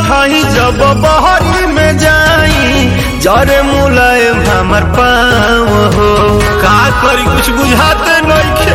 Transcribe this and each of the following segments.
उठाई जब बहरी में जाई जरे मुलायम हमर पाँव हो का करी कुछ बुझाते नइखे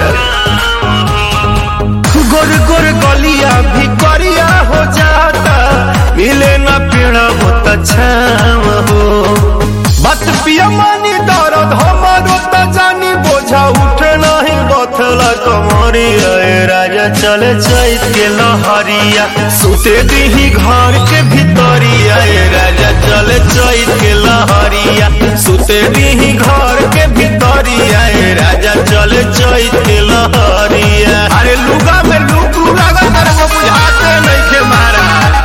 गोर गोर गलिया भी करिया हो जाता मिले ना पेड़ा होता छाव हो बात पिया मानी दर्द हमारो त जानी बोझा उठे नहीं बथला कमरिया ए राजा चले चैत के लहरिया सुते दीही घर के भितरिया ए राजा चले चैत के लहरिया सुते दीही घर के भितरिया ए राजा चले चैत के लहरिया अरे लुगा में लुक लगा तर वो बुझाते नहीं के मारा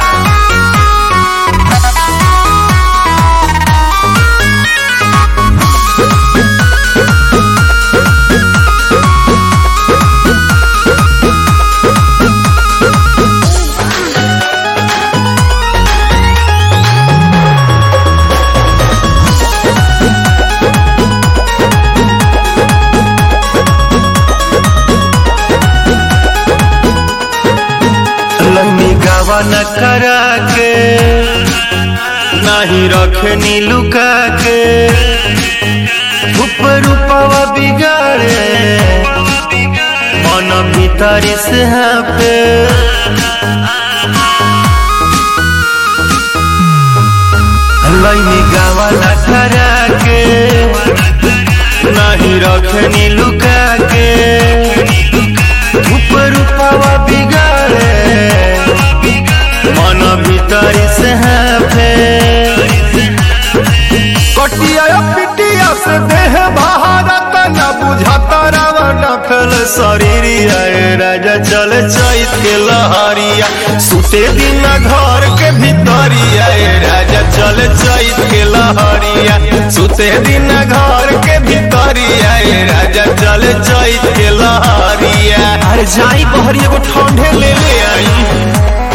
लम्बी गावा न करा के नाही रखनी लुका के ऊपर रूपवा बिगाड़े मन भीतरी से हाँ पे लम्बी गावा न करा के नाही रखनी लुका के ऊपर रूपवा बिगाड़े मन भीतर से है कटिया पिटिया से देह भारत न बुझाता रावा नखल शरीरिया ए राजा चले चैत के लहरिया सुते दिन घर के भीतरिया ए राजा चले चैत के लहरिया सुते दिन घर के भीतरिया ए राजा चले चैत के लहरिया अरे जाई बहरी एगो ठंडे ले ले आई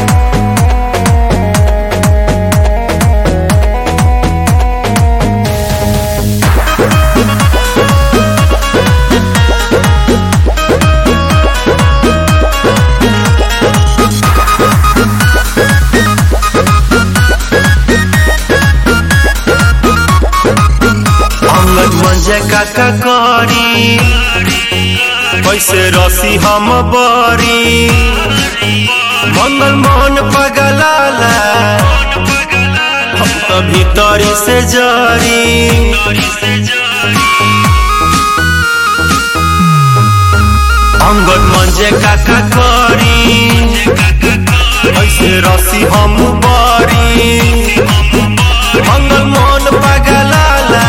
अंगद मंजे काका करी कैसे रसी हम बरी मंगल मोहन पगलाला हम तो भीतरी से जरी अंगद मंजे काका करी कैसे रसी हम बरी मंगल मोहन पगलाला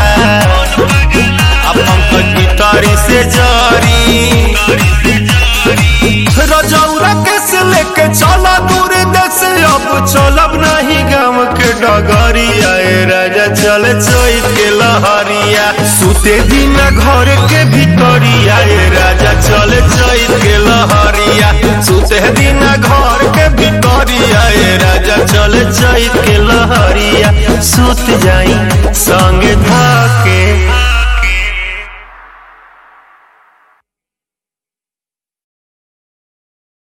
अपन भीतरी से जारी रजौरा कैसे लेके चला दूर देश अब चलब नहीं गाँव के डगरिया ए राजा चल चैत के लहरिया सुते दिन घर के भीतरिया ए राजा चल चैत के लहरिया सुते दिन घर के भीतरिया ए राजा चल चैत के लहरिया सुत जाई संगे था